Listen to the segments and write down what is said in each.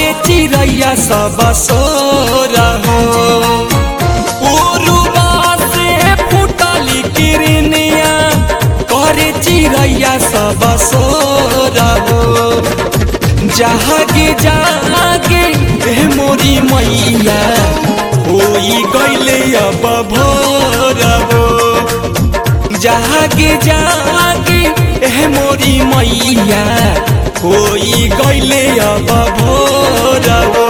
करे चिड़ैया सब सोर हो उरुवा से फुटली किरनिया करे चिड़ैया सब सोर हो जागे जागे ए मोरी मैया होई गईले अब भोर हो जागे जागे ए मोरी मैया होई गईले अब भोर हो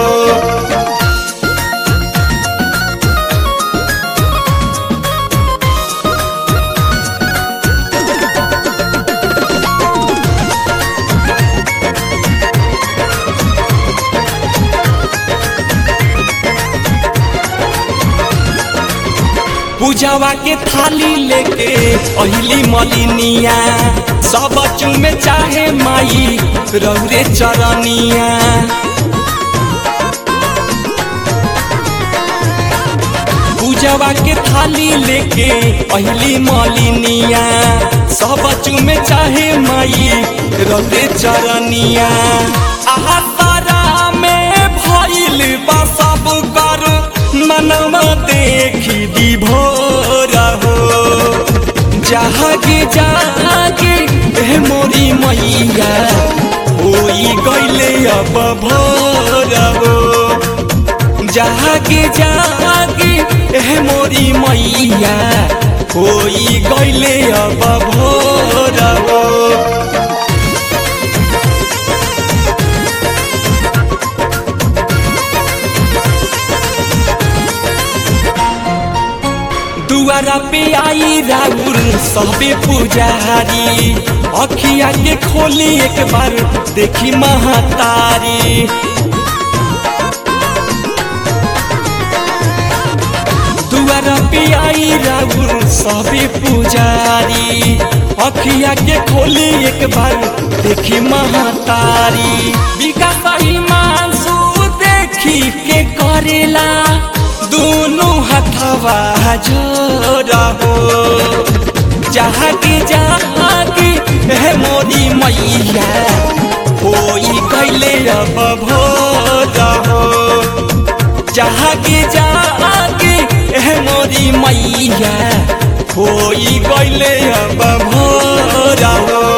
पूजावा के थाली लेके अहिली मलिनिया सब चुमे चाहे माई रौरे चरनिया पूजावा के थाली लेके अहिली मलिनिया सब चुमे चाहे माई रौरे चरनिया आहा तारा में भइल बा सब कर मनवा देखी दी भोर हो जागे जागे ए मोरी मैया होई गईले अब भोर हो जागे जागे ए मोरी मैया होई गईले अब भोर हो दुआरा पे आई राउर सबे पुजारी अखिया के खोली एक बार देखी महातारी दुआरा पे आई राउर सबे पुजारी अखिया के खोली एक बार देखी महातारी विकास मानसू देखी के करेला दोनों हथवा जोड़ा हो जागे जागे है मोरी मैया होई कैले अब भोर हो जागे जागे है मोरी मैया होई कैले अब भोर हो